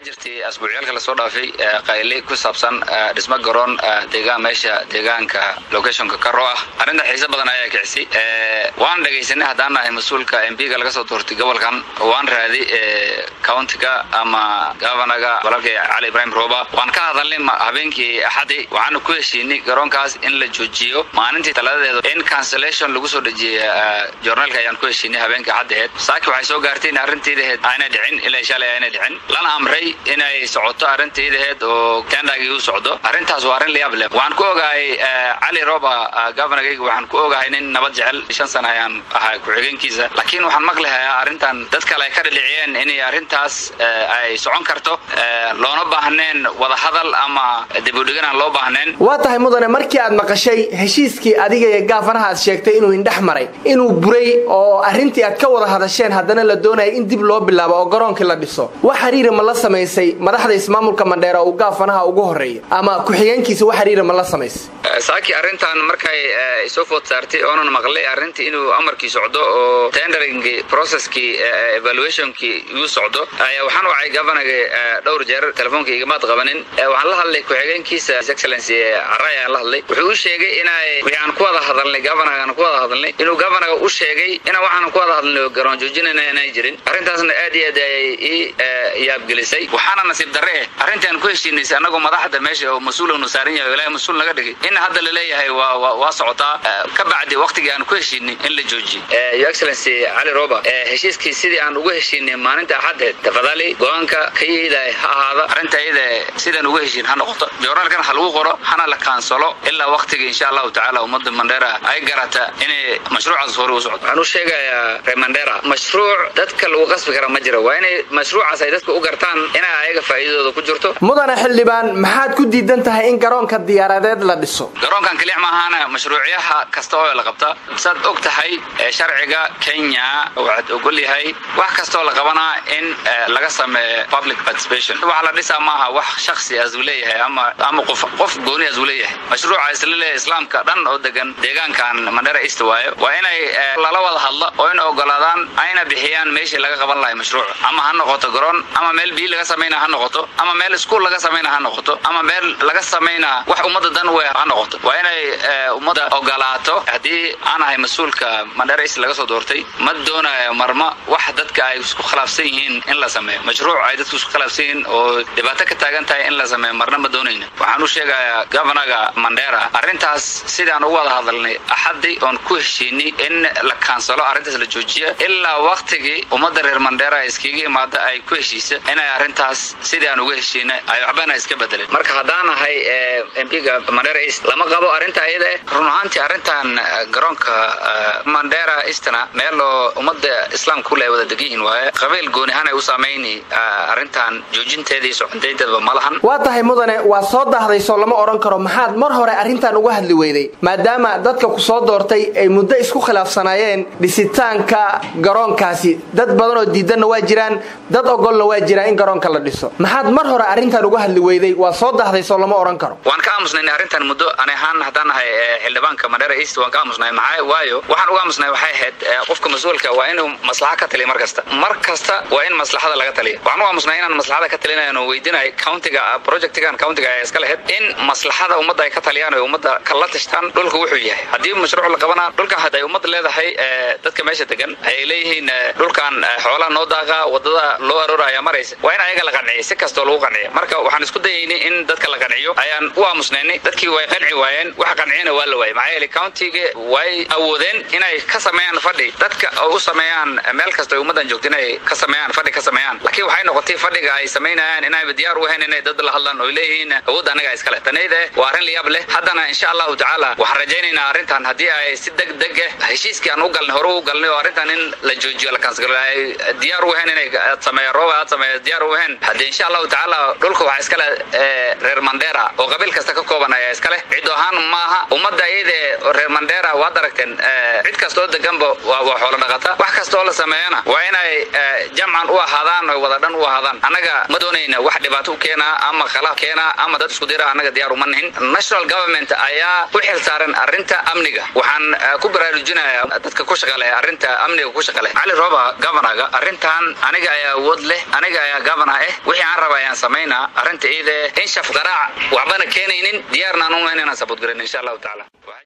jirtay asbuucyaalka lasoo dhaafay qayli ku saabsan dhismo garoon deegaan meesha deegaanka locationka karo ah arrinta xiise badan ayaa kicisay waan dhegaysanay haddaan nahay mas-uulka mbiga laga soo doortay gobolkan waan raaday countiga ama governaga walaalkay cali ibraahim rooba waan ka hadalnay habeenkii axadi waxaana ku heshiinay garoonkaas in la joojiyo maalintii talaadadeeda in cancellation lagu soo dhejiyay journaalka ayaan ku heshiinay habeenkii axaddaheed saaki waxay soo gaartay in arrintiidaheed aanay dhicin ilaa shalay aanay dhicin lana amray inay socoto arrintiidaheed oo tendagii u socdo arrintaas waa arrin layaab leh waxaan ku ogahay cali rooba governorgayga waxaan ku ogahay nin nabad jecel shan sana ayaan ahaa ku-xigeenkiisa laakiin waxaan maqlahayaa arrintan dad kale ay ka dhadhiciyeen inay arrintaas ay socon karto loona baahneen wadahadal ama dibudhigan aan loo baahnayn waa tahay mudane markii aad maqashay heshiiskii adiga iyo gaafanaha aad sheegtay inuu indhex maray inuu buray oo arrintii aad ka wada hadasheen haddana la doonaya in dib loo bilaabo oo garoonkii la dhiso wax xiriira ma la samaysay madaxda ismaamulka mandheera uu gaafanaha ugu horreeya ama ku-xigeenkiisa wax xiriira ma la samaysay saaki arrintan markay soo food saartay oonan maqlay arrintii inuu amarkii socdo oo tenderingii processkii evaluationkii uu socdo ayaa waxaan wacay governaga dhowr jeer telefoonka igamaad qabanin waxaan la hadlay ku-xigeenkiisa his excellency caray ayaan la hadlay wuxuu u sheegay inay wixii aan ku wada hadalnay governaga aan ku wada hadalnay inuu governaga u sheegay inaan waxaan ku wada hadalnay garoon joojinayna inay jirin arrintaasna aad iyo aad ayay ii yaabgelisay waxaana nasiib darre eh arrintii aan ku heshiinaysay annagoo madaxda meesha oo mas-uulanu saaran yahay ilaahay mas-uul naga dhigay in hadda la leeyahay waa waa socotaa ka bacdi waqtigii aan ku heshiinay in la joojiyo your excellency cali roba heshiiskii sidii aan ugu heshiinay maalinta axaddeed tafadali go-aanka kayida ha ahaada arrinta iyada sidaan ugu heshiin ha noqoto joornaalkan ha lagu qoro hana la kaansalo ilaa waqtiga insha allahu tacaala ummadda mandheera ay garata inay mashruucaas hore u socdo waxaan u sheegayaa reer mandheera mashruuc dadka lagu qasbi kara ma jira waa inay mashruucaas ay dadka u gartaan inay ayaga faa'iidadooda ku jirto mudane xildhibaan maxaad ku diidan tahay in garoonka diyaaradeed la dhiso garoonkan kelix maahaana mashruucyaha kasta oo la qabta saad og tahay sharciga kenya waxaad ogol yahay wax kastoo la qabanaa in laga sameeyo public participation waxa la dhisaa maaha wax shaksi as uu leeyahay ama ama qof qof gooni as uu leeyahay mashruuca isla leeyahay islaamka dhan oo degan deegaankan mandera east waayo waa inay lala wada hadlo oo in ogolaadaan ayna bixiyaan meeshii laga qaban lahay mashruuca ama ha noqoto garoon ama meel biyo laga samayna ha noqoto ama meel iskuol laga samayna ha noqoto ama meel laga samayna wax ummadda dan we ha noqoto waa inay ummadda ogolaato haddii aan ahay mas-uulka mandera east laga soo doortay ma doonayo marma wax dadka ay isku khilaafsan yihiin in la sameeyo mashruuc ay dadku isku khilaafsan yihiin oo dhibaato ka taagan tahay in la sameeyo marna ma doonayna waxaan u sheegayaa governaga mandera arrintaas sidaan ugu wada hadalnay axaddi oon ku heshiinay in la kaansalo arrintaas la joojiya ilaa waktigii ummadda reer mandera iskaga imaada ay ku heshiisa inay arrintaas sidii aan uga heshiinay ay waxbana iska bedelin marka haddaan ahay mpiga mandera east lama qabo arrinta iyada eh run ahaantii arrintan garoonka mandera eastna meel oo ummadda islaamka kule ay wada degan yihiin waaye qabiil gooni ahaan ay u saamayni arrintan joojinteeda iyo soconteynteedaba ma lahan waa tahay mudane waa soo dahdayso lama odhan karo maxaad mar hore arrintan uga hadli weyday maadaama dadka ku soo doortay ay muddo isku khilaafsanaayeen dhisitaanka garoonkaasi dad badan oo diidanna waa jiraan dad ogolna waa jiraan in garoonka la dhiso maxaad mar hore arrintan uga hadli weyday waa soo dahdayso lama odhan karo waan ka aamusnay arrintan muddo ani ahaan haddaan nahay xildhibaanka mandera east waan ka aamusnay maxaa waayo waxaan uga aamusnay waxay ahayd qofka mas-uulka waa inuu maslaxa ka taliya mar kasta mar kasta waa in maslaxada laga taliya waxaan uga aamusnay inaan maslaxada ka talinayan oo weydinay countiga projectigan countiga ay iska lahayd in maslaxada ummadda ay ka taliyaan oo ummadda kala tashtaan dhulka wuxuu yahay haddii mashruuc la qabanaa dhulkan hadday ummad leedahay dadka meesha degan ayay leeyihiin dhulkan xoolaha noo daaqa wadada loo arooraya maraysa waa in ayaga la qanciya si kastoo lagu qanciya marka waxaan isku dayaynay in dadka la qanciyo ayaan u aamusnaynay dadkii way qanci waayeen waxa qanciyana waa la waayay maxaa yeelay countiga way awoodeen inay ka sameeyaan fadhi dadka oo u sameeyaan meel kasta ay ummaddan joogto inay ka sameeyaan fadhi ka sameeyaan laakiin waxay noqotay fadhiga ay samaynayaan inayba diyaar u ahayn inay dad la hadlaan oo leeyihiin awood anaga iskale tanayda waa arrin layaab leh haddana insha allahu tacaala waxaan rajaynaynaa arrintan haddii ay si deg deg ah heshiiskii aan u galnay hore u galnay oo arrintan in la joojiyo la kansgalo ay diyaar u ahayn inay sameeyo rooba aad sameeyo diyaar u ahayn haddii insha allahu tacaala dhulka waxaa iskale reer mandera oo qabiil kasta ka kooban ayaa iskale cid ahaan maaha ummadda iyada reer mandera waad aragteen cid kastoo deganba waa xoolo dhaqata wax kasta oo la sameeyana waa inay jamcan u ahaadaan oo wada dhan u ahaadaan annaga ma doonayna wax dhibaato u keena ama khilaaf keena ama dad isku dira annaga diyaar uma nihin national government ayaa u xil saaran arrinta amniga waxaan ku baraarujinayaa dadka ku shaqaleya arrinta amniga ku shaqale cali roba governaga arrintan aniga ayaa awood leh aniga ayaa governor eh wixii aan raba ayaan samaynaa arrinta iide in shaf qaraac waxbana keenaynin diyaarna aan u inaan sabudgarin insha allahu tacaala